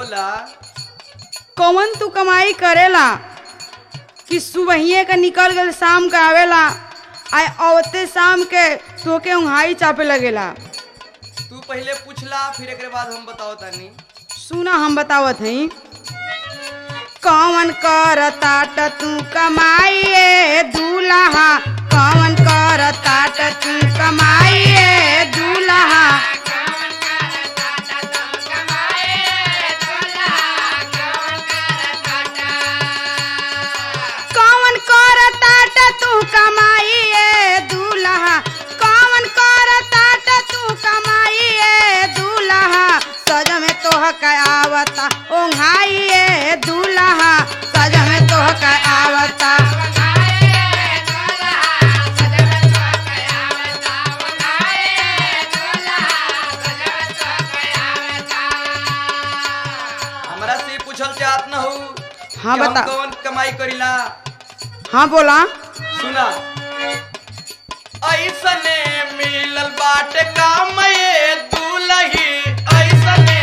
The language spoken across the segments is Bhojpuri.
बोला कौन तू कमाई करेला कि सुबहिए का निकल गल शाम का आवेला आय औते शाम के तोके उंघाई चापे लगेला तू पहले पूछला फिर एक बाद हम बताओ तानी सुना हम बतावत हई कौन कर ताट तू कमाइए दूल्हा कौन कर ताट तू कमाइए दूल्हा कौन कर ताट तू कमाइए दूल्हा कौन कर ताट तू कमाइए दूल्हा सज में तोह के आवता ओंघाइए दूल्हा सज में तोह के आवता हमरा से पूछल चाहत न हो हाँ कि हम बता कौन कमाई करीला हाँ बोला सुना ऐसने मिलल बाटे काम ये दूल्ही ऐसने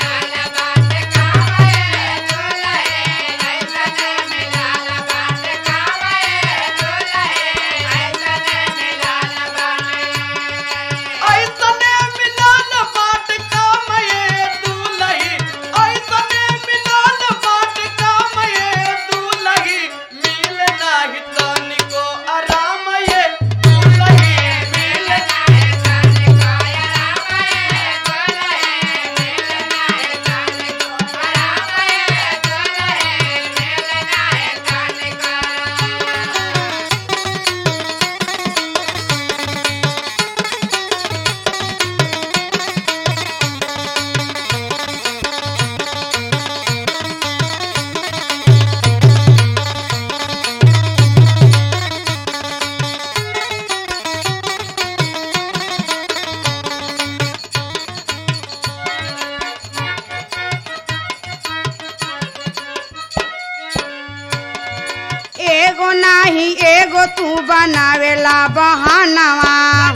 ऐसने मिलल बाटे काम ये दूल्ही ऐसने मिलल बाटे काम ये दूल्ही मिल नाही तनिको आराम ये दूल्ही मिल एगो नाही एगो तू बनावेला बहानवा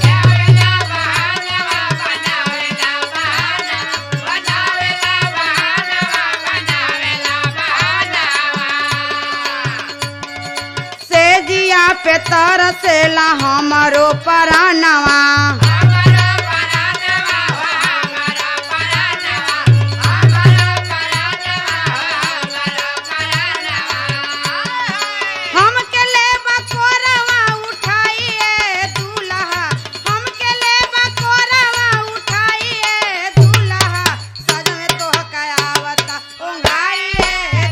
से जिया पे तरसेला हमरो परानवा हमके लेबा कोरवा उठाइए दूल्हा हमके लेबा कोरवा उठाइए दूल्हा सज में तोह के आवता ओंघाइए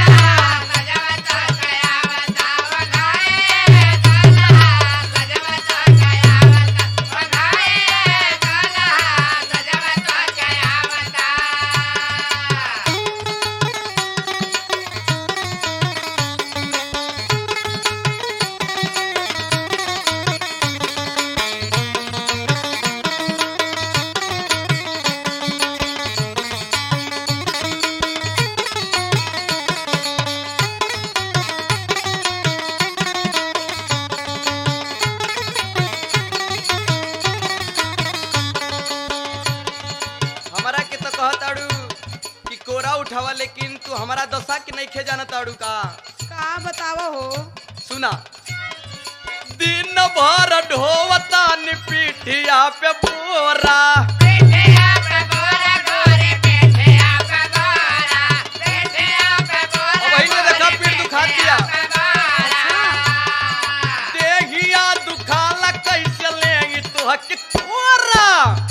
हमरा के तो कहत आड़ू कि कोरा उठावा लेकिन तू हमारा दशा के नहीं खे जानत आड़ू का का बतावो हो सुना दिन भर ढोवता नि पीठिया पे बोरा अब वही ने देखा पीठ दुखा दिया देहिया दुखाला कैसे लेंगी तू हक कोरा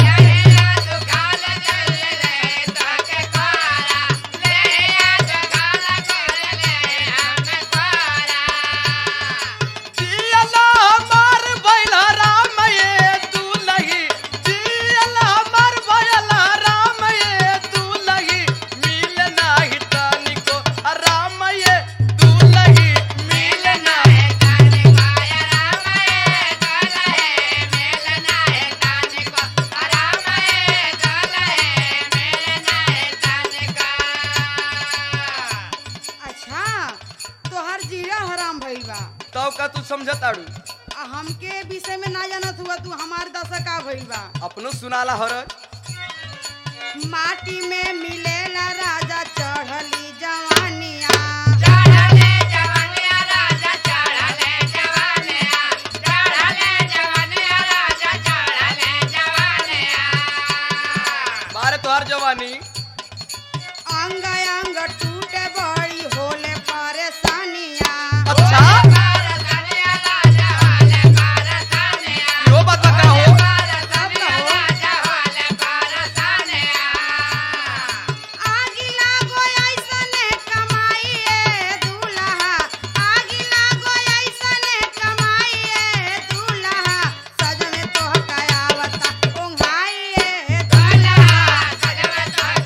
जियला हमार बैला राम ये दूल्ही जियला हमार बैला राम ये दूल्ही मिल नाही तनिको राम ये दूल्ही मिल नाही अच्छा तोहर जीरा हराम भइल बा तब का तू समझत आड़ू आ हमके विषय में ना जानत हुआ तू हमार दशा का भइल बा अपनो सुनाला हरज माटी में मिलेला राजा अंग अंग टूटे बड़ी होले परेशानिया अच्छा यो बात का हो आगी लागो ऐसने कमाई ए दूल्हा आगी लागो ऐसने कमाई ए दूल्हा सज में तोह कयावता ओंघाई ए दूल्हा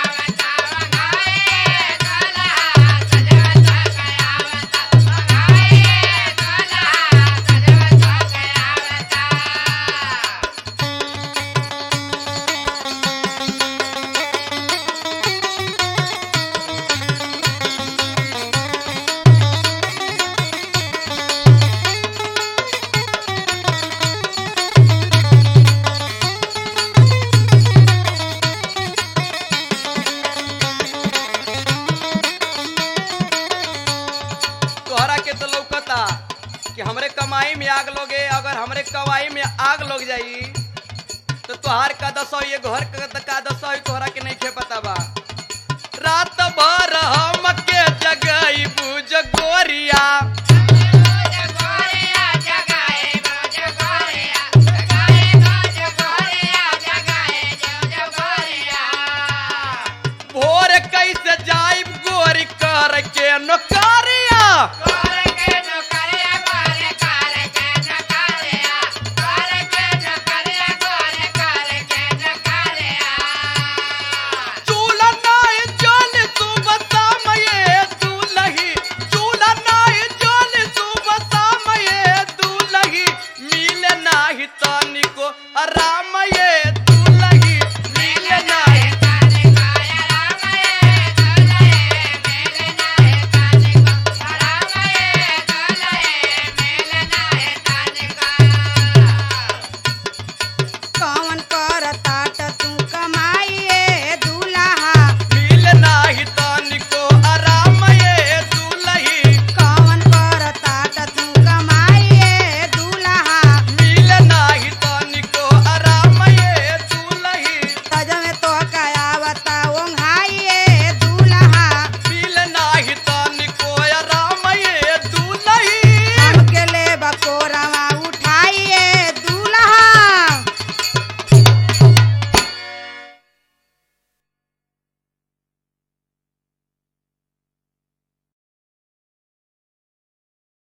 तोहरा के तो लौकता कि हमरे कमाई में आग लोगे अगर हमरे कमाई में आग लग जाई तो तोहार का दसो ये घर का का दसो तोहरा के नहीं खे पता बा रात भर हम के जगई बुझ गोरिया भोर कैसे जाइब गोरी कर के नौकर